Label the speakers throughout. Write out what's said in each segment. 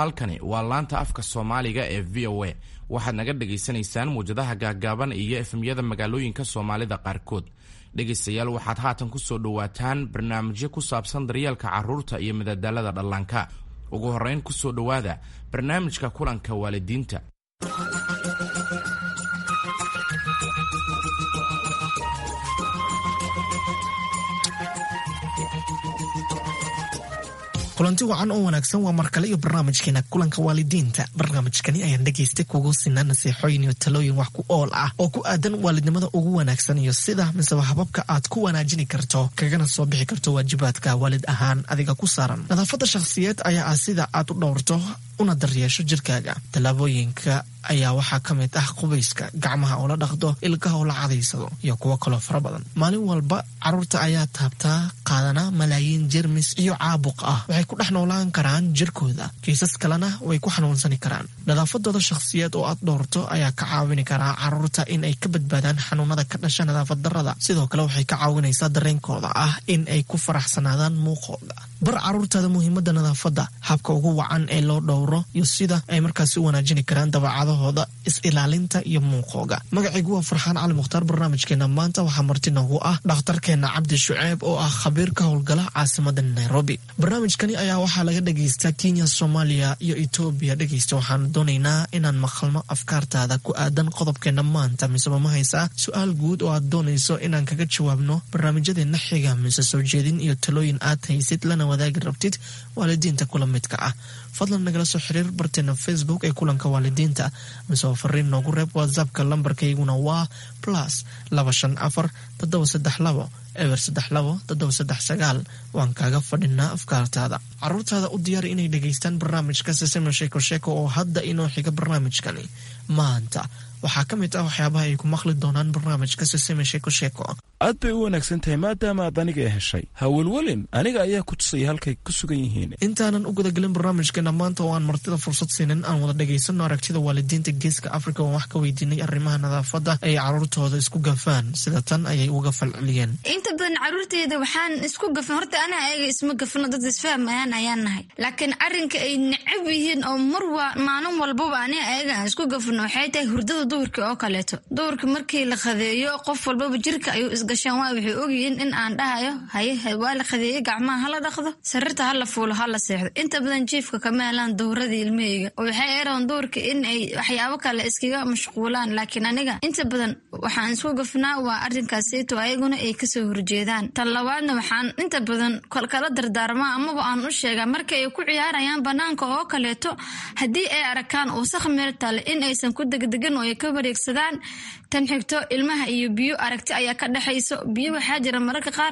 Speaker 1: halkani waa laanta afka soomaaliga ee v o a waxaad naga dhagaysanaysaan muwjadaha gaaggaaban iyo efemyada magaalooyinka soomaalida qaarkood dhegaystayaal waxaad haatan ku soo dhowaataan barnaamijyo ku saabsan daryeelka carruurta iyo madadaalada dhallaanka ugu horrayn ku soo dhowaada barnaamijka kulanka waalidiinta
Speaker 2: kulanti wacan oo wanaagsan waa markale iyo barnaamijkeena kulanka waalidiinta barnaamijkani ayaan dhegaystay kugu sinaa nasiixooyin iyo talooyin wax ku ool ah oo ku aadan waalidnimada ugu wanaagsan iyo sida miseba hababka aad ku wanaajini karto kagana soo bixi karto waajibaadka waalid ahaan adiga ku saaran nadaafadda shakhsiyeed ayaa ah sida aad u dhowrto una daryeesho jirkaaga tallaabooyinka ayaa waxaa ka mid ah qubayska gacmaha oo la dhaqdo ilkaha oo la cadaysado iyo kuwo kaloo fara badan maalin walba carruurta ayaa taabtaa qaadana malaayiin jermis iyo caabuq ah waxay ku dhex noolaan karaan jirkooda kiisas kalena way ku xanuunsani karaan nadaafadooda shakhsiyeed oo aad dhowrto ayaa ka caawini karaa carruurta in ay ka badbaadaan xanuunada ka dhasha nadaafad darrada sidoo kale waxay ka caawinaysaa dareenkooda ah in ay ku faraxsanaadaan muuqooda bar carruurtaada muhiimadda nadaafadda habka ugu wacan ee loo dhowro iyo sida ay markaasi u wanaajini karaan dabacadahooda is-ilaalinta iyo muuqooga magacaygu waa farxaan cali mukhtaar barnaamijkeena maanta waxaa marti noogu ah dhakhtarkeena cabdi shuceeb oo ah khabiir ka howlgala caasimada nairobi barnaamijkani ayaa waxaa laga dhagaystaa kenya soomaaliya iyo etoobiya dhegaysta waxaan doonaynaa inaan maqalno afkaartaada ku aadan qodobkeena maanta miseba ma haysaa su-aal guud oo aad doonayso inaan kaga jawaabno barnaamijyadeena xiga mise soo jeedin iyo talooyin aad haysid lana wadaagi rabtid waalidiinta kula midka ah fadlan nagala soo xiriir barteena facebook ee kulanka waalidiinta miseo fariin noogu reeb whatsappka lambarkayguna waa plus laba shan afar toddoba saddex labo eber saddex labo toddoba saddex sagaal waan kaaga fadhinaa afkaartaada caruurtaada u diyaari inay dhegaystaan barnaamijka sesema sheeko sheeko oo hadda inoo xiga barnaamijkani maanta waxaa ka mid ah waxyaabaha ay ku maqli doonaan barnaamijka seseme sheeko sheeko
Speaker 3: aad bay u wanaagsan tahay maadaama aad aniga heshay hawelwelin aniga ayaa ku tusaya halkay ku sugan yihiin
Speaker 2: intaanan u gudagelin barnaamijkeena maanta oo aan martida fursad siinin aan wada dhagaysano aragtida waalidiinta geeska africa oo wax ka weydiinay arrimaha nadaafadda ay caruurtooda isku gafaan sida tan ayay uga falceliyeen
Speaker 4: inta badan caruurteyda waxaan isku gafan horta anaa ayaga isma gafano dad isfahmayaan ayaan nahay laakiin arrinka ay necab yihiin oo marwa maalin walbaba ani ayaga aan isku gafano waxay tahay hurdada duhurka oo kaleeto duhurka markii la khadeeyo qof walbaba jirka ayuu isgashaan waa waxay ogyihiin in aan dhahayo haye waa la khadeeye gacmaha hala dhaqdo sarirta hala fuulo hala seexdo inta badan jiifka kama helaan dowradii ilmaheyga oo waxay eran duhurka in ay waxyaabo kale iskaga mashquulaan laakiin aniga inta badan waxaan isku gafnaa waa arrinkaasito ayaguna ay kasoo horjeedaan tan labaadna waxaan inta badan kala dardaarmaa amaba aan u sheegaa marka ay ku ciyaarayaan banaanka oo kaleeto haddii ay arakaan wasaq meel tale in aysan ku degdegan oo ay ka wareegsadaan tan xigto ilmaha iyo biyo aragti ayaa ka dhexayso biyo waxaa jira mararka qaar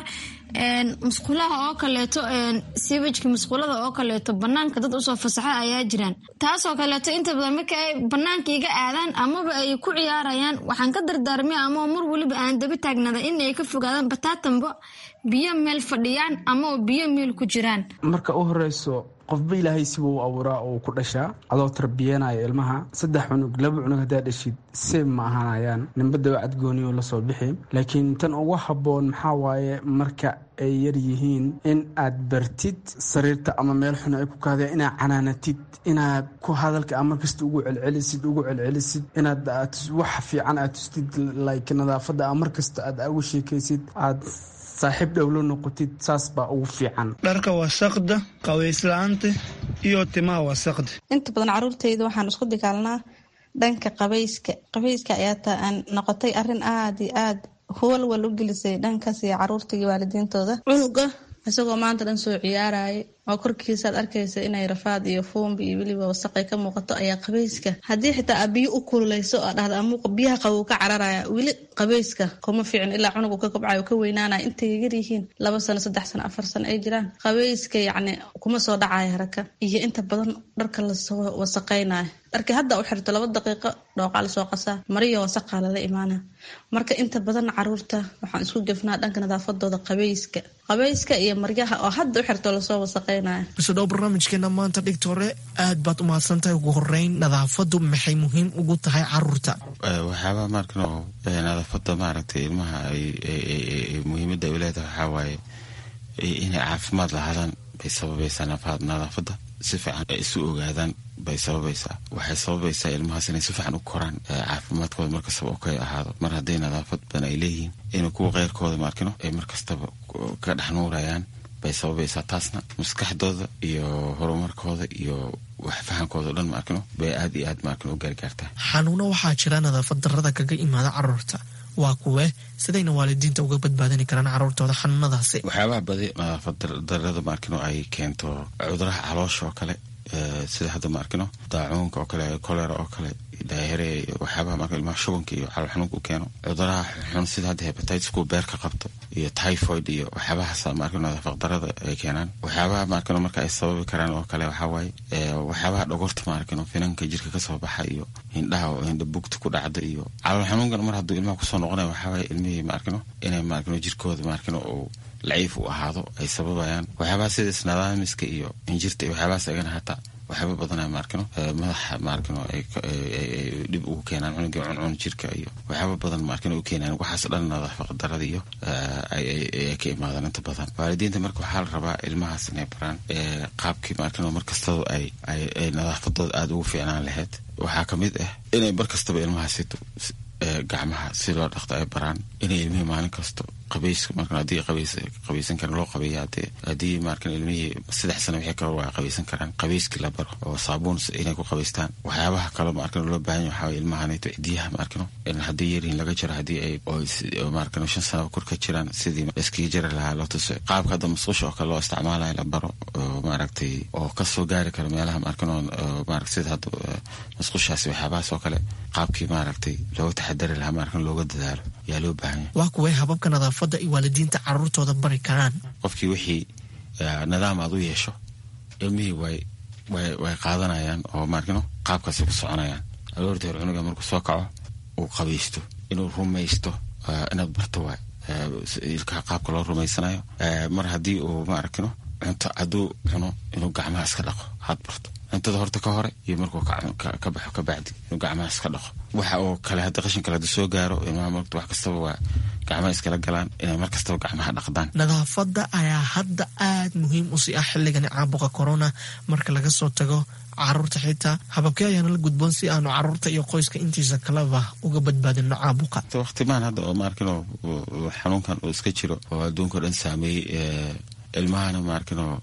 Speaker 4: musqulaha oo kaleeto siwajka musqulada oo kaleeto banaanka dad usoo fasaxa ayaa jiraan taasoo kaleeto inta badan marka ay banaanka iga aadaan amaba ay ku ciyaarayaan waxaan ka dardaarmay ama mar weliba aan daba taagnada in ay ka fogaadaan bataatanbo biyo meel fadhiyaan ama biyo meel ku jiraan
Speaker 5: marka u horeyso qofba ilaahay sibuu u abuuraa oo ku dhashaa adoo tarbiyanaya ilmaha saddex cunug laba cunug haddaa dhashid seeb ma ahaanayaan ninba daba cadgooniyo lasoo bixi laakiin tan ugu habboon maxaa waaye marka ay yar yihiin in aad bartid sariirta ama meel xun ay ku kaadeen inaad canaanatid inaad ku hadalka a markasta ugu celcelisid ugu celcelisid inaad wax fiican aad tustid like nadaafadda a markasta aad ugu sheekaysid aad saaxiib dhowlo noqotid saas baa ugu fiican
Speaker 6: dharka wasaqda qabaysla'aanta iyo timaha wasaqda
Speaker 7: inta badan caruurtayda waxaan isku dagaalnaa dhanka qabayska qabayska ayaa ta aan noqotay arrin aad iyo aad huwalwal u gelisay dhankaas iyo caruurta iyo waalidiintooda cunuga isagoo maanta dhan soo ciyaaraya oo korkiisaad arkaysa inay rafaad iyo fuumbi iyo weliba wasaqay ka muuqato ayaa qabayska haddii xitaa aa biyo u kululeyso oo dhahda amuuqa biyaha qabow ka cararaya weli qabayska kuma fiicin ilaa cunugu ka kobcayo ka weynaanaya intay yar yihiin laba sano saddex sano afar sano ay jiraan qabayska yacni kuma soo dhacaya haraka iyo inta badan dharka lasoo wasaqaynayo dharkii hadda u xirto laba daqiiqo dhooqaa lasoo qasaa mariyo wasaqaa lala imaana marka inta badan caruurta waxaan isku gefnaa dhanka nadaafadooda qabayska qabayska iyo maryaha oo hadda u xirto lasoo wasaqay
Speaker 2: bisodhow barnaamijkeena maanta dhigta hore aad baad u mahadsantahay ugu horeyn nadaafadu maxay muhiim ugu tahay caruurta
Speaker 8: waxyaabaa markano nadaafada maaragtay ilmaha muhiimada ay leedahay waxaa waaye inay caafimaad lahaadaan bay sababaysaa nadaafada si fiican isu ogaadaan bay sababaysaa waxay sababaysaa ilmahaas inay si fiican u koraan caafimaadkooda markastaba oo kay ahaado mar hadday nadaafad badan ay leeyihiin inay kuwa keyrkooda maarkino ay markastaba ka dhex nuurayaan bay sababaysaa taasna maskaxdooda iyo horumarkooda iyo wax fahankooda o dhan maarkino bay aad iyo aad maarkino u gaargaartaa
Speaker 2: xanuuno waxaa jira nadaafad darrada kaga imaada caruurta waa kuwe sidayna waalidiinta uga badbaadini karaan caruurtooda xanuunadaasi
Speaker 8: waxyaabaha badi nadaafad darrada maarkino ay keento cuduraha caloosha oo kale sida hadda maarkino daacuunka oo kale kolera oo kale daahire waxyaabaha marka ilmaha shubanka iyo calool xanuunka u keeno cuduraha xun sida hadda hepatitis kuwa beerka qabto iyo typhoid iyo waxyaabahaas maarkino nadaafad darrada ay keenaan waxyaabaha maarkino marka ay sababi karaan oo kale waxaa waaye waxyaabaha dhogorta maarkino finanka jirka kasoo baxa iyo hindhaha oo hindha bugta ku dhacda iyo calool xanuunkan mar hadduu ilmaha kusoo noqonaya waxaa waaye ilmihii maarkino inay maarkino jirkooda maarkino uu laciif u ahaado ay sababayaan waxyaabaha sida isnadaamiska iyo injirta iyo waxyaabahaas agana hataa waxyaaba badana maarkino madaxa maarkino ay dhib ugu keenaan cunugii cuncun jirka iyo waxyaaba badan maarkino u keenaan waxaas dhan nadaafad darada iyo ay ka imaadaan inta badan waalidiinta marka waxaa la rabaa ilmahaas inay baraan qaabkii maarkino markastaba ay ay nadaafadooda aada ugu fiicnaan lahayd waxaa kamid ah inay mar kastaba ilmahaasito gacmaha si loo dhaqto ay baraan inay ilmihii maalin kasto qabayska marka haddii qabays qabaysan karan loo qabeeya hadee haddii markan ilmihii saddex sano wixii kale waa qabaysan karaan qabayskii la baro oo saabuun inay ku qabaystaan waxyaabaha kale markan loo baahan yahay waxaa ilmahanayto cidiyaha markano in haddii yaryihin laga jiro haddii ay markan shan sano kor ka jiraan sidii iskaga jari lahaa loo tuso qaabka hadda musqusha oo kale loo isticmaalayo la baro oo maaragtay oo kasoo gaari karo meelaha markan oo maarata sida hadda musqushaasi waxyaabahaas oo kale qaabkii maaragtay looga taxadari lahaa markan looga dadaalo yaa loo baahan yahay
Speaker 2: waa kuway hababka nadaafadda ay waalidiinta caruurtooda bari karaan
Speaker 8: qofkii wixii nidaam aad u yeesho ilmihii way way way qaadanayaan oo maarkino qaabkaasi ku soconayaan aroortii hore cunuga markuu soo kaco uu qabaysto inuu rumaysto inaad barto waay ilkaha qaabka loo rumaysanayo mar haddii uu maarkino cunto hadduu cuno inuu gacmaha iska dhaqo had barto cuntada horta ka hore iyo markuu ka baxo ka bacdi inuu gacmaha iska dhaqo waxa oo kale hadda qashin kale hadda soo gaaro ilmaha marta wax kastaba waa gacmaha iskala galaan inay mar kastaba gacmaha dhaqdaan
Speaker 2: nadaafadda ayaa hadda aada muhiim u sii ah xilligani caabuqa corona marka laga soo tago caruurta xitaa hababkee ayaana la gudboon si aanu caruurta iyo qoyska intiisa kaleba uga badbaadino caabuqa
Speaker 8: waqtimaan hadda oo maarkino xanuunkan uu iska jiro oo adduunka o dhan saameeyey ilmahana maarkino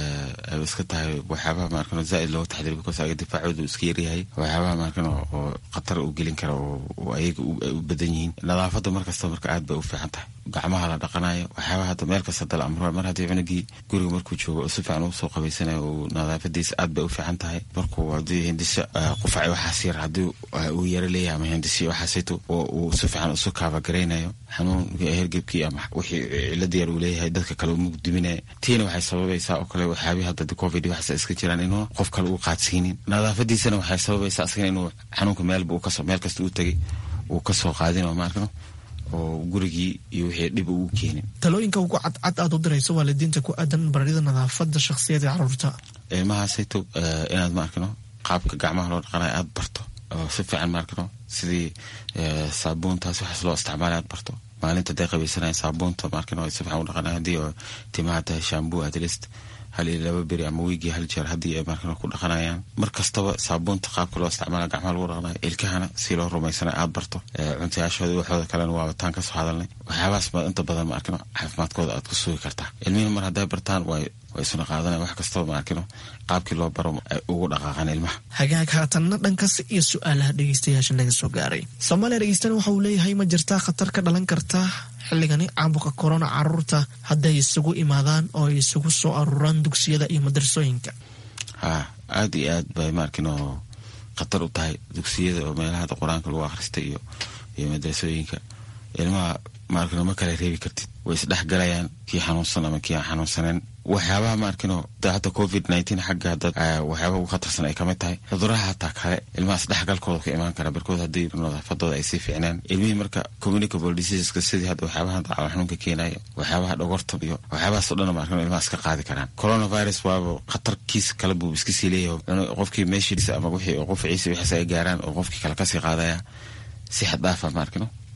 Speaker 8: ay iska tahay waxyaabaha maarkino zaaid looga taxdiriy because ayaga difaacoodu iska yaryahay waxyaabaha maarkino oo khatar u gelin kara oo ayaga u badan yihiin nadaafadda markasta marka aad bay u fiican tahay gacmaha la dhaqanayo waxyaabaha hadda meel kasta dala amro mar haddii cunugii guriga markuu joogo oo si fiican ugu soo qabaysanayo uu nadaafadiisa aad bay u fiican tahay markuu haddii hindisa qufaci waxaas yar haddii uu yaro leeyahay ama hindisi waxaasayto oo uu si fiican isu kaabagaraynayo xanuunkii hergebkii ama wixii cilada yar uu leeyahay dadka kale umug diminaya tiina waxay sababaysaa oo kale waxyaabihi hadda covid waxaas iska jiraan inuu qof kale uu qaadsiinin nadaafadiisana waxay sababaysaa asagana inuu xanuunka meelba uu kasoo meel kasta uu tegay uu kasoo qaadin oo maarkano oo gurigii iyo wixii dhib ugu keenin
Speaker 2: talooyinka ugu cadcad aad u dirayso waalidiinta ku aadan barida nadaafadda shakhsiyada caruurta
Speaker 8: ilmahaasayto inaad maarkano qaabka gacmaha loo dhaqanayo aada barto oo si fiican maarkano sidii saabuuntaas waxaas loo isticmaalay aad barto maalinta haday qabaysanaya saabuunta maarkano si fiican u dhaqanaya haddii oo timaha tahay shambu atlist hal iyo laba beri ama wiigii hal jeer haddii ay markano ku dhaqanayaan mar kastaba saabuunta qaabka loo isticmaala gacmaha lagu dhaqanayo ilkahana si loo rumaysanayo aada barto cuntayaashooda waxooda kalena waa bataan kasoo hadalnay waxyaabahaas ma inta badan maarkino caafimaadkooda aad ku sugi kartaa ilmihii mar hadday bartaan way way isuna qaadanaya wax kastaba maarkino qaabkii loo baro ay ugu dhaqaaqaan ilmaha
Speaker 2: hagaag haatanna dhankaas iyo su-aalaha dhegeystayaasha naga soo gaaray soomaaliya dhegeystan waxa uu leeyahay ma jirtaa khatar ka dhalan karta xilligani caabuqa corona caruurta hadday isugu imaadaan oo ay isugu soo aruuraan dugsiyada iyo madrasooyinka
Speaker 8: ha aada iyo aad bay maarkino khatar u tahay dugsiyada oo meelaha qur-aanka lagu akhrista iyo iyo madrasooyinka ilmaha maarkino ma kala reebi kartid way isdhex galayaan kii xanuunsan ama kii aan xanuunsaneen waxyaabaha maarkino hadda covid nineteen xagga dad waxyaabaha ugu khatarsan ay kamid tahay cuduraha hataa kale ilmaha isdhexgalkooda ka imaan kara barkood haddii nadaafadooda ay sii fiicnaan ilmihii marka communicable diseaseska sidii hadda waxyaabaha calool xanuunka keenayo waxyaabaha dhogorta iyo waxyaabahaas o dhan maarkino ilmaha iska qaadi karaan coronavirus waaba khatarkiisa kale buu iska sii leeyahay qofkii meeshiisa ama wixii qufaciisa waxaas ay gaaraan oo qofkii kale kasii qaadaya si xad dhaafa maarkino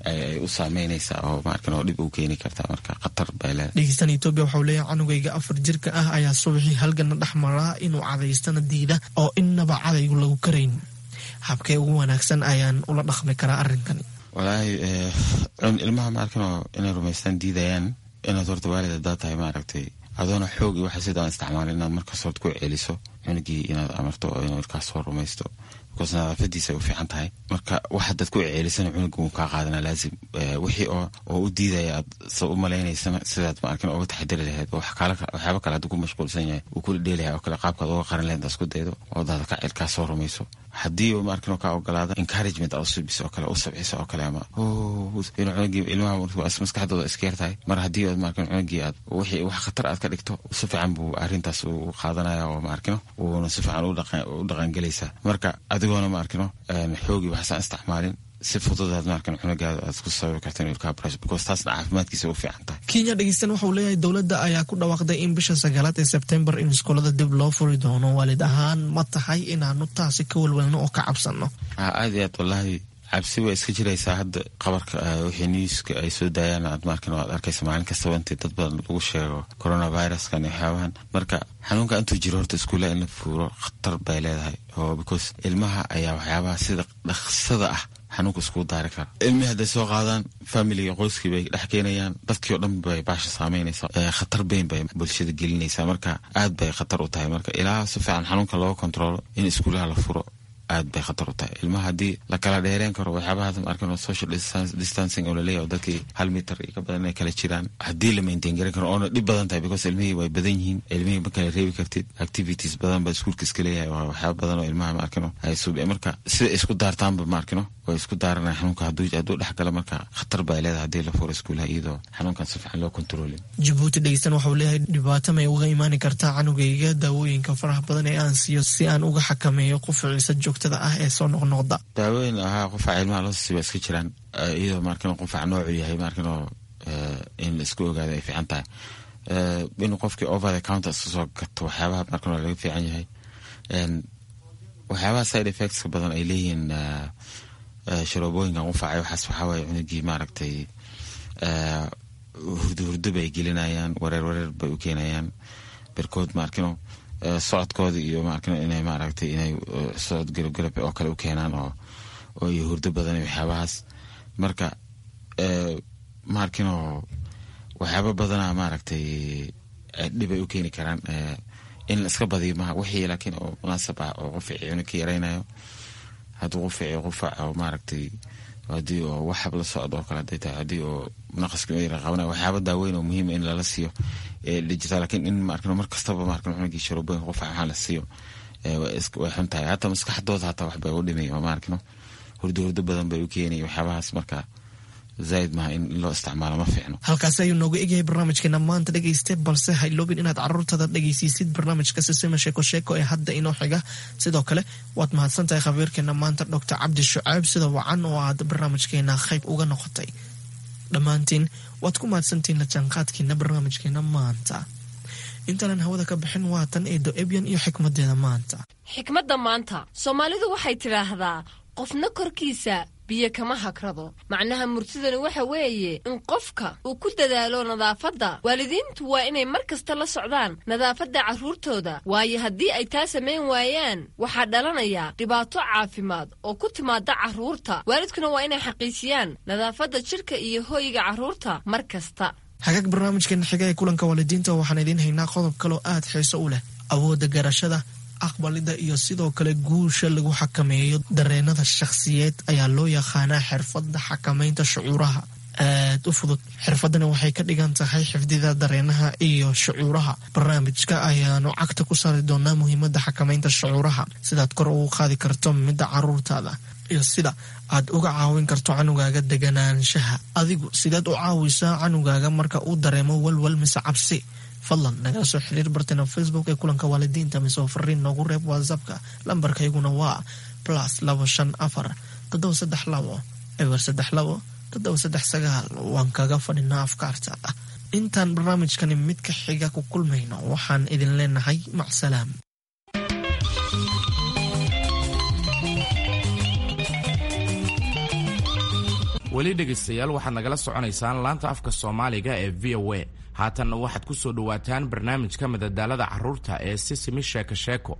Speaker 8: ay u saameynaysaa oo maarkin oo dhib u keeni kartaa marka khatar bay leedahay
Speaker 2: dhegeystan etoobiya waxau leeyahay canugayga afar jirka ah ayaa subaxii halgana dhex maraa inuu cadaystana diida oo innaba cadaygu lagu karayn habkee ugu wanaagsan ayaan ula dhaqmi karaa arrinkani
Speaker 8: walaahi ilmaha maarkinoo inay rumaystaan diidayaan inaad horta waalid hadaa tahay maaragtay adoona xoog iyo waxa sidaan isticmaalin inaad markaas hort ku celiso cunugii inaad amarto oo inuu markaas soo rumaysto because nadaafadiisa ay u fiican tahay marka wax hadaad ku celisana cunuga wuu kaa qaadana laazim wixii oo oo u diidaya aad sa u malaynaysana sidaad maarkin oga taxadari lahayd oo waxyaaba kale hadduu ku mashquulsan yahay uu kula dheelahay oo kale qaabkaad oga qaran lahayd isku daydo oo daada ka cilkaa soo rumayso haddii uu maarkin kaa ogolaada encouragement aad usubis oo kale u sabciso oo kale ama inuu cunugii ilmaha maskaxdooda iska yartahay mar haddii aad maarkin cunugii aad wixii wax khatar aad ka dhigto si fiican buu arrintaas u qaadanaya oo maarkino wuuna si fiican u dhaqangelaysaa marka adigoona maarkino xoogii waxsaan isticmaalin si fududaad maarkan cunugaada aad ku sababi karta inuu ilkaha barasho because taasna caafimaadkiisa u fiican tahay
Speaker 2: kenya dhegeystan waxauu leeyahay dowladda ayaa ku dhawaaqday in bisha sagaalaad ee sebtembar in iskoolada dib loo furi doono waalid ahaan ma tahay inaanu taasi ka walwalno oo ka cabsanno
Speaker 8: aad iyo aad wallaahi cabsi way iska jiraysaa hadda qabarka wixii newska ay soo daayaan aad markan aad arkaysa maalin kastaba intii dad badan lagu sheego coronaviruskan iyo waxyaabahan marka xanuunka intuu jiro horta iskuullaha in la fuuro khatar bay leedahay oo because ilmaha ayaa waxyaabaha sida dhaqsada ah xanuunka iskugu daari kara ilmihii hadday soo qaadaan familiga qoyskii bay dhex keenayaan dadkii oo dhan bay baasha saameynaysaa khatar beyn bay bulshada gelinaysaa marka aad bay khatar u tahay marka ilaa si fiican xanuunka looga kontrolo in iskuulaha la furo aad bay khatar u tahay ilmaha haddii la kala dheereen karo waxyaabaha markan social distancing oo laleeyahy oo dadkii hal mitar iyo ka badan inay kala jiraan haddii la maintain garan karo oona dhib badan tahay because ilmihii way badan yihiin ilmihii ma kala reebi kartid activities badan baa iskuulka iska leeyahay waa waxyaaba badan oo ilmaha maarkino ay sub marka sida isku daartaanba maarkino way isku daaranaya xanuunka hadduu hadduu dhex gala marka khatar baa leedahay haddii la furo iskuulaha iyadoo xanuunkan si fiican loo kontroolin
Speaker 2: jabuuti dhegeystan waxau leeyahay dhibaato may uga imaani kartaa canugayga daawooyinka faraha badan ee aan siiyo si aan uga xakameeyo qufuciisa joogtada ah ee soo noqnoqda
Speaker 8: daawooyin ahaa qufaca ilmaha loo siiba iska jiraan iyadoo maarkin qufac noocu yahay maarkinoo in la isku ogaado ay fiican tahay inuu qofkii over the counter iska soo gato waxyaabaha markin waa laga fiican yahay waxyaabaha side effectska badan ay leeyihiin sharoobooyinkan qufacay waxaas waxaawaye cunugii maaragtay hurdo hurdo bay gelinayaan wareer wareer bay u keenayaan berkood maarkino socodkooda iyo maarkino inay maaragtay inay socod galabgalab oo kale u keenaan oo oo iyo hurdo badan iyo waxyaabahaas marka maarkino waxyaaba badana maaragtay dhibay u keeni karaan in la iska badiyo maha wixii laakiin oo munaasab ah oo qufici cunug ka yaraynayo hadduu qufici qufac oo maaragtay haddii oo waxab la socdo oo kale haday tahay haddii oo naqaska yara qabanayo waxyaaba daaweyn oo muhiima in lala siiyo digital lakiin in maarkin mar kastaba maarkin cunugii sharobooyin qufac waxaa la siiyo way xun tahay hataa maskaxdooda hataa waxbay u dhimay oo maarkino hurdo hurdo badan bay u keenay waxyaabahaas marka zaaid maha in loo isticmaalo ma fiicno
Speaker 2: halkaasi ayuu nooga egyahay barnaamijkeena maanta dhegayste balse hayloobin inaad caruurtada dhegaysiisid barnaamijka sisima sheeko sheeko ee hadda inoo xiga sidoo kale waad mahadsan tahay khabiirkeena maanta doctor cabdi shucaab sida wacan oo aad barnaamijkeena qayb uga noqotay dhammaantiin waad ku mahadsantihiin la jaanqaadkiina barnaamijkeena maanta intaanan hawada ka bixin waatan eedo ebyan iyo xikmadeeda maanta
Speaker 9: xikmadda maanta soomaalidu waxay tidhaahdaa qofna korkiisa biyo kama hagrado macnaha murtidani waxa weeye in qofka uu ku dadaalo nadaafadda waalidiintu waa inay mar kasta la socdaan nadaafadda carruurtooda waayo haddii ay taa samayn waayaan waxaa dhalanaya dhibaato caafimaad oo ku timaada carruurta waalidkuna waa inay xaqiijiyaan nadaafadda jidhka iyo hooyiga carruurta mar kasta
Speaker 2: hagaag barnaamijkeena xiga ee kulanka waalidiinta waxaan idiin haynaa qodob kaloo aad xiiso u leh awoodda garashada aqbalida iyo sidoo kale guusha lagu xakameeyo dareenada shakhsiyeed ayaa loo yaqaanaa xirfadda xakamaynta shucuuraha aad u fudud xirfadani waxay ka dhigan tahay xifdida dareenaha iyo shucuuraha barnaamijka ayaanu cagta ku saari doonaa muhiimada xakamaynta shucuuraha sidaad kor ugu qaadi karto midda caruurtaada iyo sida aad uga caawin karto canugaaga deganaanshaha adigu sideed u caawisaa canugaaga marka uu dareemo walwal mise cabsi fadlan nagala soo xiriir bartena facebook ee kulanka waalidiinta mise oo fariin noogu reeb whatsappka lambarkayguna waa plus labo shan afar toddoba saddex labo eber saddex labo toddoba saddex sagaal waan kaga fadhinaa afkaartaada intaan barnaamijkani mid ka xiga ku kulmayno waxaan idin leenahay macsalaam
Speaker 1: weli dhegaystayaal waxaad nagala soconaysaan laanta afka soomaaliga ee v o a haatanna waxaad ku soo dhowaataan barnaamijka madadaalada carruurta ee sisimi sheeko sheeko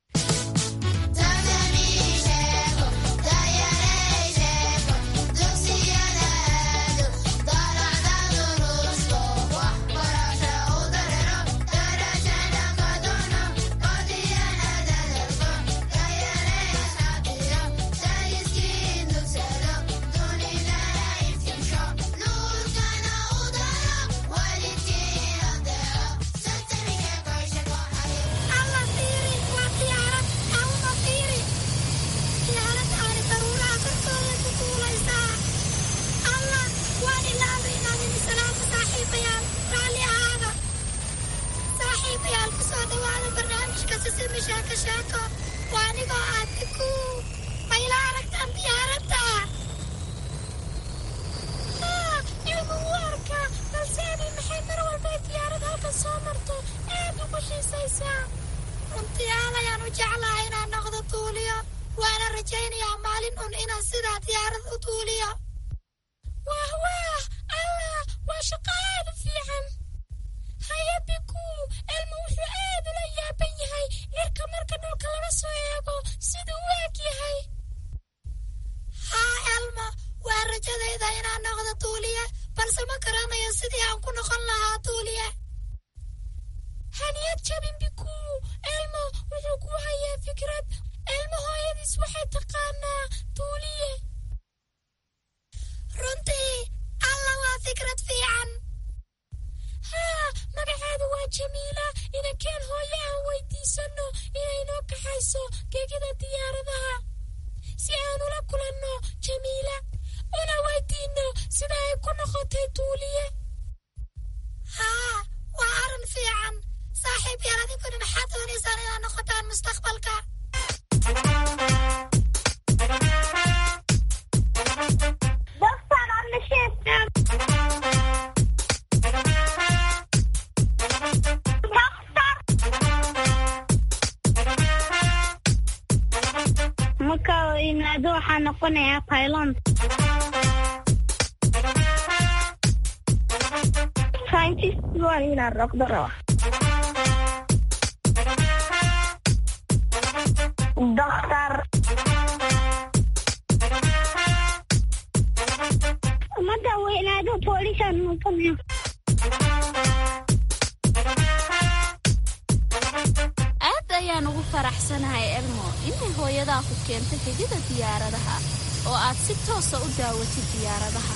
Speaker 10: aad ayaan ugu faraxsanahay elmo inay hooyadaa ku keentay gegida diyaaradaha oo aad si toosa u daawatid diyaaradaha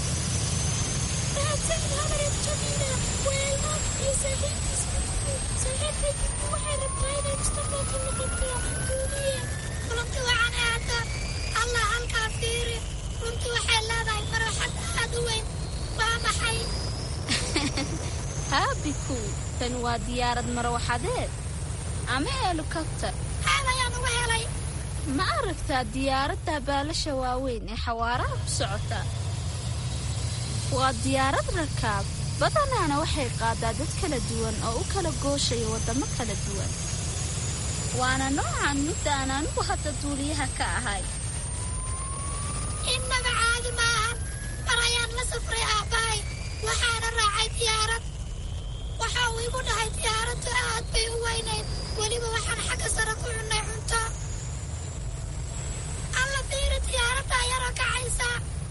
Speaker 10: haabiku tan waa diyaarad marwaxadeed ama helikobtar ma aragtaa diyaaradda baalasha waaweyn ee xawaaraha ku socota waa diyaarad rakaab badanaana waxay qaadaa dad kala duwan oo u kala gooshaya waddamo kala duwan waana noocan midda aan anigu hadda duuliyaha ka ahay
Speaker 11: innaga caadi maahan mar ayaan la safray aabbahay waxaana raacay diyaarad waxa uu igu dhahay diyaaraddu aad bay u weynayd weliba waxaan xagga sare ku cunnay cunto alla fiiri diyaaradda yaroo kacaysa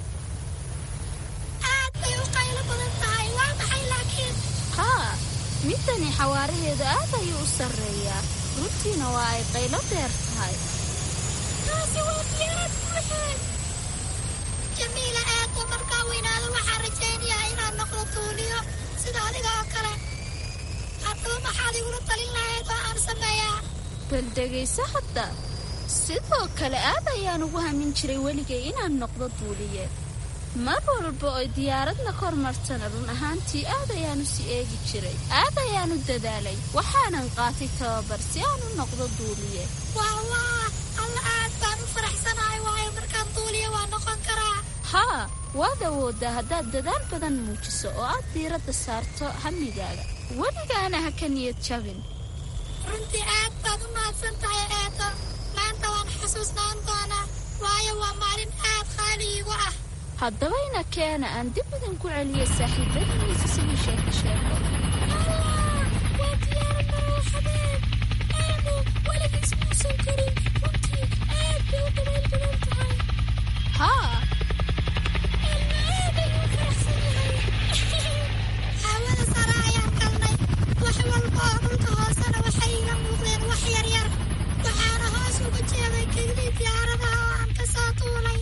Speaker 11: aad bay u qaylo badan tahay waa maxay laakiin
Speaker 10: haa midani xawaaraheedu aad ayuu u sarreeyaa runtiina waa ay qaylo dheer tahay
Speaker 11: taasi waa diyaarad buuxeed jamiila aadba markaa weynaado waxaan rajaynayaa inaan noqdo tuuliyo sida adiga oo kale haddaba maxaad igula talin lahayd oo aan sameeyaa
Speaker 10: bal dhegayso hadda sidoo kale aad ayaan ugu hamin jiray weligay inaan noqdo duuliye mar walba oy diyaaradna kor martana run ahaantii aad ayaanu si eegi jiray aad ayaanu dadaalay waxaanan qaatay tababar si aan u noqdo duuliye
Speaker 11: waa waa alla aad baan u faraxsanahay waayo markaan duuliye waa noqon karaa
Speaker 10: haa waad awooddaa haddaad dadaal badan muujiso oo aad diiradda saarto hamigaaga weligaana ha ka niyad jabin
Speaker 11: runtii aad baad u mahadsan tahay eedo maanta waan xusuusnaan doonaa waayo waa maalin aad qaali iigu ah
Speaker 10: haddaba ina keena aan dib idinku celiyo saaxiibadiisa sidii sheeko sheeko
Speaker 11: waa diyaarad marooxadeed aanu weligiis muusan korin runtii aad bay u dabayl badan tahay
Speaker 10: haa
Speaker 11: ilma aad ayuu u faraxsan yahay hawada sare ayaan galnay wax walba oo dhulka hoosena waxay iga muuqdeen wax yaryar waxaana hoos uga jeeday keglii diyaaradaha oo aan ka soo tuulay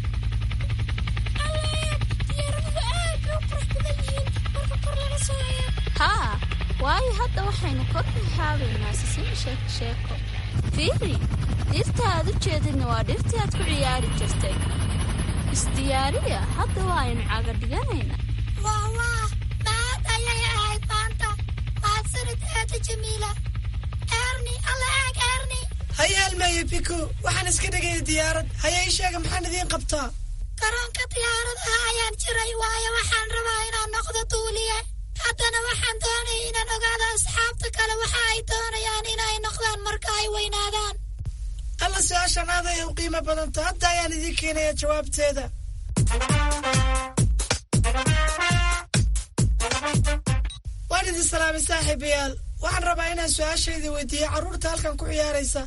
Speaker 11: alleed diyaaraduhu aad bay u qurux badan yihiin marka kor laga soo eego
Speaker 10: haa waayo hadda waxaynu kor ka haabaynaa sisimi sheeko sheeko fiiri dhirta aad u jeedidna waa dhirtii aad ku ciyaari jirtay isdiyaariya hadda waa aynu caga dhiganaynaa
Speaker 11: waa waa maad ayay ahayd maanta mahadsanid aada jamiila erni alla eeg erni
Speaker 12: haya almaayo biko waxaan iska dhegaya diyaarad haya ii sheega maxaan idiin qabtaa
Speaker 11: garoonka diyaaradaha ayaan jiray waayo waxaan rabaa inaan noqdo duuliye haddana waxaan doonaya inaan ogaado asxaabta kale waxa ay doonayaan inay noqdaan marka ay weynaadaan
Speaker 12: alla su-aashan aad ay u qiimo badanta hadda ayaan idiin keenaya jawaabteeda waan idin salaamay saaxiibayaal waxaan rabaa inaan su-aashaydii weydiiyo carruurta halkan ku ciyaaraysa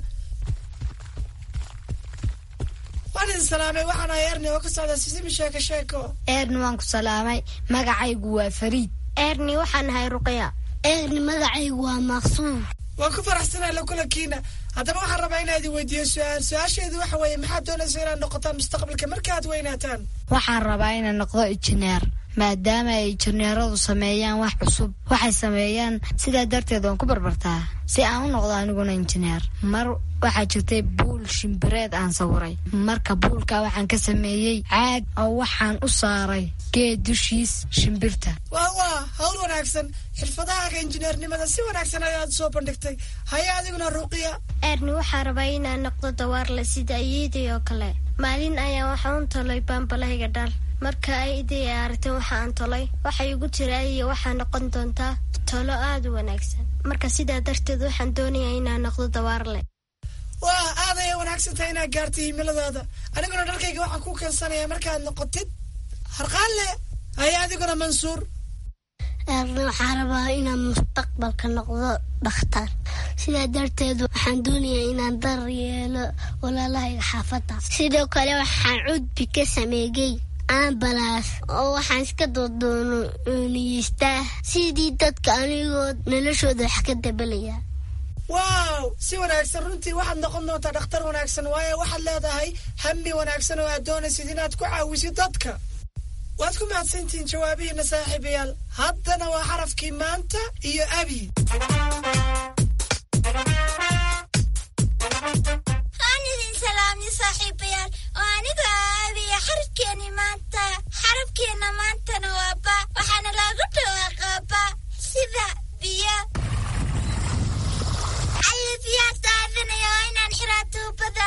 Speaker 12: waan idin salaamay waxaan ahay erni oo ka socda sisimi sheeko sheeko
Speaker 13: eerni waan ku salaamay magacaygu waa fariid
Speaker 14: eerni waxaan ahay ruqya
Speaker 15: eerni magacaygu waa maqsuum
Speaker 12: waan ku faraxsanahay la kulankiina haddaba waxaan rabaa inaa idin weydiiyo su-aal su-aasheedu waxa weeye maxaad doonaysa inaad noqotaan mustaqbalka markaad weynaataan
Speaker 13: waxaan rabaa inaan noqdo injineer maadaama ay injineeradu sameeyaan wax cusub waxay sameeyaan sidaa darteed waan ku barbartaa si aan u noqdo aniguna injineer mar waxaa jirtay buul shimbireed aan sawiray marka buulka waxaan ka sameeyey caag oo waxaan u saaray geed dushiis shimbirta
Speaker 12: waa waa hawl wanaagsan xirfadahaaga injineernimada si wanaagsan ayaad soo bandhigtay haya adiguna ruqiya
Speaker 14: eerni waxaa rabaa inaan noqdo dawaarle sida iyaday oo kale maalin ayaan waxaan u tolay baambalahayga dhal marka ay iday aragtay waxa aan tolay waxay igu tiri iyo waxaa noqon doontaa tolo aada u wanaagsan marka sidaa darteed waxaan doonayaa inaan noqdo dawaarle
Speaker 12: waa aad ayay wanaagsan tahay inaad gaartay himiladaada aniguna dharkayga waxaan ku keensanaya markaad noqotid harqaanle haya adiguna mansuur
Speaker 15: eerni waxaa rabaa inaan mustaqbalka noqdo dhakhtar sidaa darteed waxaan doonayaa inaan dar yeelo walaalahayga xaafadda sidoo kale waxaan cudbi ka sameeyey ambalaas oo waxaan iska doodooniyeystaa sidii dadka anigoo noloshooda wax ka dabalaya
Speaker 12: waaw si wanaagsan runtii waxaad noqon doontaa dhakhtar wanaagsan waayo waxaad leedahay hami wanaagsan oo aad doonaysid inaad ku caawisid dadka waad ku mahadsantihiin jawaabihiina saaxiibayaal haddana waa xarafkii maanta iyo abi
Speaker 11: waan idin salaamni saaxiibayaal oo anigu aabiya xarafkeeni maanta xarafkeenna maantana waa ba waxaana loogu dhawaaqaa ba sida biyo alla biyaad daadanaya waa inaan xiraa tuubada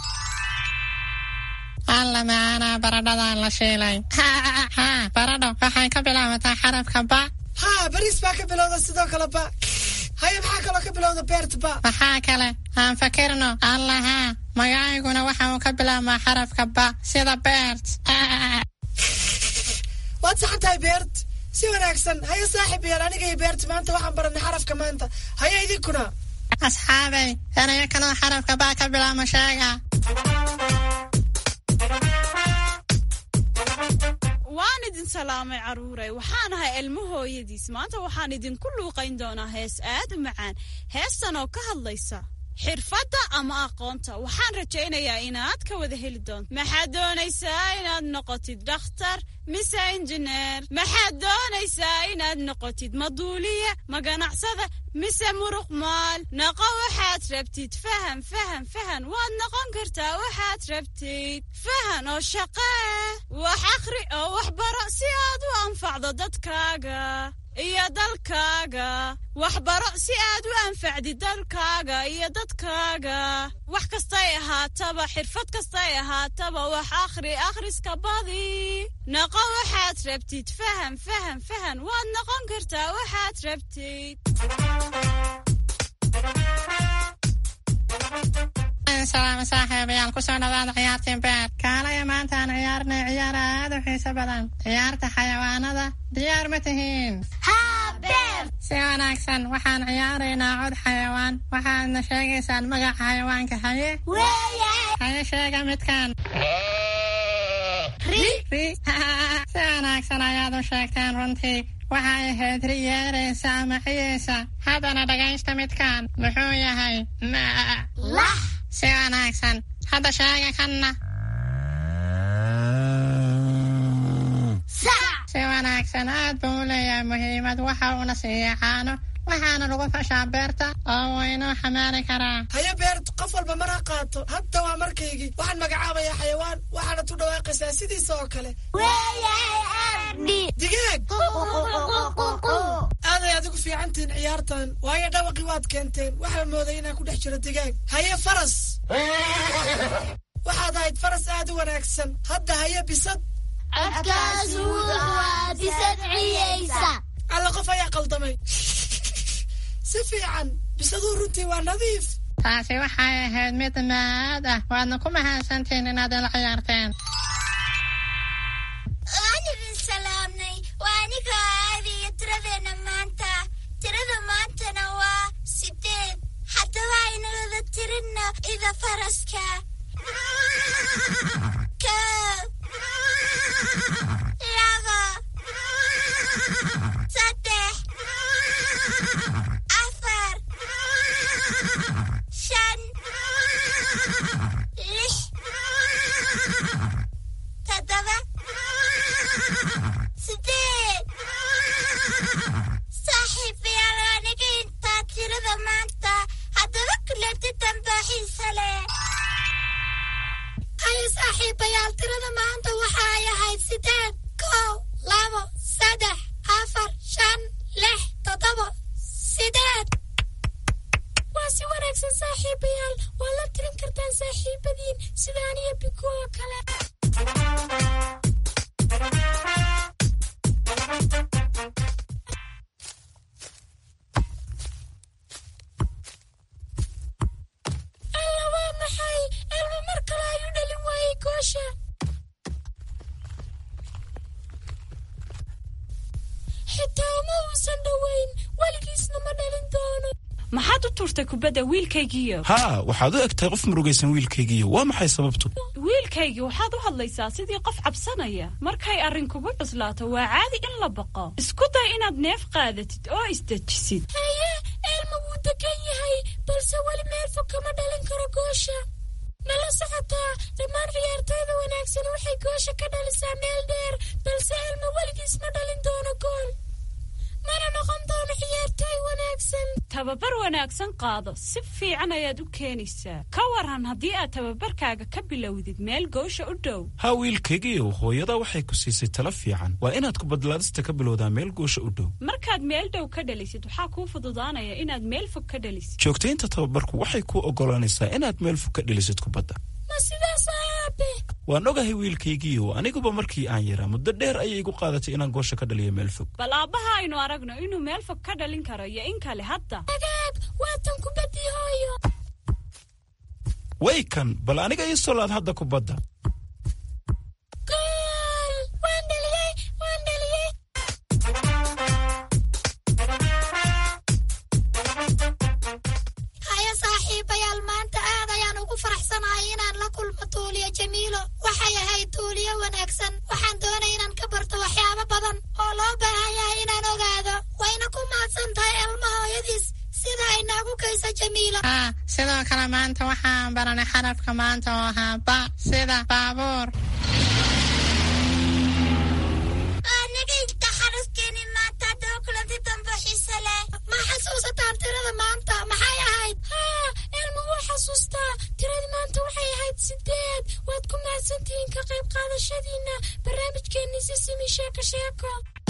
Speaker 16: alla macaanaa baradhadaan la shiilay haa baradho waxay ka bilaabataa xarafka ba
Speaker 12: haa bariis baa ka bilowda sidoo kale ba haya maxaa kaloo ka bilowda beert ba
Speaker 16: maxaa kale aan fakirno alla haa magacayguna waxa uu ka bilaabmaa xarafka ba sida beert
Speaker 12: waad saxan tahay beert si wanaagsan haya saaxiib yaal aniga iyo beert maanta waxaan baranay xarafka maanta haya idinkuna
Speaker 16: asxaabay erayo kaloo xarafka ba ka bilaabma sheega
Speaker 17: waan idin salaamay carruuray waxaan ahay ilmo hooyadiis maanta waxaan idinku luuqayn doonaa hees aad u macaan heestan oo ka hadlaysa xirfadda ama aqoonta waxaan rajaynayaa inaad ka wada heli doonto maxaad doonaysaa inaad noqotid dhakhtar mise injineer maxaad doonaysaa inaad noqotid maduuliye ma ganacsada mise muruq maal noqo waxaad rabtid fahan fahan fahan waad noqon kartaa waxaad rabtid fahan oo shaqee wax akhri oo wax baro si aad u anfacdo dadkaaga iyo dalkaaga waxbaro si aad u anfacdid dalkaaga iyo dadkaaga wax kastay ahaataba xirfad kastay ahaataba wax akhri akhriska badi noqo waxaad rabtid fahan fahan fahan waad noqon kartaa waxaad rabtid
Speaker 16: waan salaama saaxiibayaal kusoo dhawaada ciyaartii beer kaalaya maanta aan ciyaarnay ciyaar aad u xiiso badan ciyaarta xayawaanada diyaar ma tihiin si wanaagsan waxaan ciyaaraynaa cod xayawaan waxaadna sheegaysaan magaca xayawaanka haye haye sheega midkan si wanaagsan ayaad u sheegteen runtii waxay ahayd ri yeeraysa ama ciyaysa haddana dhagaysta midkan muxuu yahay si wanaagsan hadda sheega kanna si wanaagsan aad buu u leeyahay muhiimad waxa uuna siiya caano waxaana lagu fashaa beerta oo wuu inoo xamaali karaa
Speaker 12: haye beert qof walba mar ha qaato hadda waa markaygii waxaan magacaabayaa xayawaan waxaana tu dhawaaqaysaa sidiisa oo kale digaag aaday adigu fiicantihiin ciyaartan waayo dhawaqii waad keenteen waxaa mooday inaan ku dhex jiro digaag haye faras waxaad ahayd faras aad u wanaagsan hadda haye bisad alla qof ayaa qaldamay si fiican bisaduu runtii waa nadiif
Speaker 16: taasi waxay ahayd mid maad ah waadna ku mahadsantihiin inaad ila ciyaarteen
Speaker 11: waan idin salaamnay waa aniga aadiyo tiradeenna maanta tirada maantana waa sideed haddaba aynu wada tirinno ida faraska kow laba saddex afar shan lix toddoba sideed saaxiibayaal aniga intaa tirada maanta haddaba kulanti damba xiisa leh haye saaxiibayaal tirada maanta waxa ay ahayd sideed kow labo saddex afar shan lix toddoba sideed waa si wanaagsan saaxiibayaal waa la tirin kartaan saaxiibadiin sida aniyo biku oo kale alla waa maxay elma mar kale ayuu dhalin waayey goosha xitaa uma uusan dhowayn weligiisna ma dhalin doono
Speaker 17: maxaad u tuurtay kubadda wiilkaygiiyo
Speaker 3: haa waxaad u eg tahay qof murugaysan wiilkaygiiyo waa maxay sababtu
Speaker 17: wiilkaygii waxaad u hadlaysaa sidii qof cabsanaya markay arrin kugu cuslaato waa caadi in la baqo isku day inaad neef qaadatid oo isdejisid
Speaker 11: haye elma wuu degan yahay balse weli meel fog kama dhalin karo goosha nala socotaa dhammaan ciyaartooyda wanaagsan waxay goosha ka dhalisaa meel dheer balse elma weligiis ma dhalin doono gool mana noqon doono ciyaartooy wanaagsan
Speaker 17: tababar wanaagsan qaado si fiican ayaad u keenaysaa ka waran haddii aad tababarkaaga ka bilowdid meel goosha u dhow
Speaker 3: haa wiilkaygiiyow hooyada waxay ku siisay talo fiican waa inaad kubadlaadista ka bilowdaa meel goosha u dhow
Speaker 17: markaad meel dhow ka dhalisid waxaa kuu fududaanaya inaad meel fog ka dhalisid
Speaker 3: joogtaynta tababarku waxay kuu oggolaanaysaa inaad meel fog ka dhalisid kubadda
Speaker 11: ma sidaas aabe
Speaker 3: waan ogahay wiilkaygiiyow aniguba markii aan yaraa muddo dheer ayay igu qaadatay inaan goosha ka dhaliyo meel fog
Speaker 17: bal aabbaha aynu aragno inuu meel fog ka dhalin karo iyo in kale hadda
Speaker 11: agaag waatan kubaddii hooyo
Speaker 3: way kan bal aniga ii solaad hadda kubadda
Speaker 11: gool waan dhaliyey waan dhaliyey haya saaxiibayaal maanta aad ayaan ugu faraxsanahay inaan la kulmo tuuliyo jamiilo waxay ahayd tuuliyo wanaagsan waxaan doonay inaan ka barto waxyaabo badan oo loo baahan yahay inaan ogaado wayna ku mahadsan tahay elma hooyadiis sida ay noogu geyso jamiilo
Speaker 16: haa sidoo kale maanta waxaan baranay xarafka maanta oo ahaa ba sida baabuur
Speaker 11: aniga inta xarafkeeni maanta haddaba kulanti dambe xiise leh ma xasuusataan tirada maanta maxay ahayd haa elma wuu xasuustaa tiradii maanta waxay ahayd sideed waad ku mahadsantihiin ka qayb qaadashadiina barnaamijkeenii si simi sheeko sheeko